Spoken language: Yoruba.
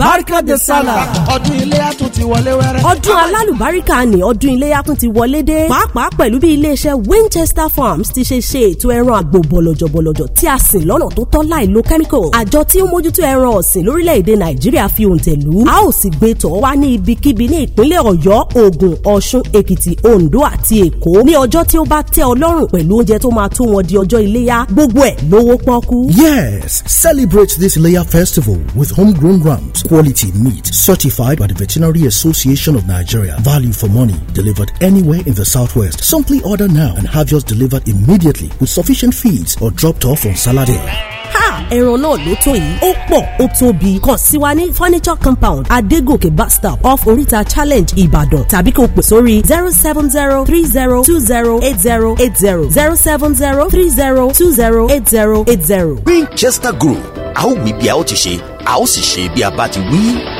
barika de sala. ọdún iléyá tún ti wọlé wẹ́rẹ́. ọdún alálùbáríkà ni ọdún iléyá tún ti wọlé dé pàápàá pẹ̀lú bí iléeṣẹ́ winchester farms ti ṣe ṣe ètò ẹran àgbò bọ̀lọ̀jọ̀bọ̀lọ̀jọ̀ tí a sìn lọ́nà tó tọ́ láì lo chemical àjọ tí ó mójútó ẹran ọ̀sìn lórílẹ̀‐èdè nàìjíríà fi òǹtẹ̀ lù ú a ó sì gbé tọ̀ wá ní ibikíbi ní ìpínlẹ̀ ọ̀yọ́ ògùn ọ̀ṣun èkìtì oǹdó àti èkó ní ọjọ́ tí ó bá tẹ́ ọ lọ́rùn pẹ̀lú oúnjẹ tó máa tó wọn di ọjọ́ iléyá gbogbo ẹ̀ lówó pọ́kú. Yes, celebrate this Leia festival with homegrown rams, quality meat certified by the Veterinary Association of Nigeria. Value for money delivered anywhere in the southwest. Simply order now and have yours delivered immediately with sufficient feeds or dropped off on Saturday. ha ẹran náà ló tó yìí ó pọ̀ ó tóbi kàn sí wa ní furniture compound adégòkè bus stop off oríta challenge ìbàdàn tàbí kò pè sórí zero seven zero three zero two zero eight zero eight zero zero seven zero three zero two zero eight zero eight zero. Winchester Group a ó wí bí a ó ti ṣe a ó sì ṣe bí a bá ti wí.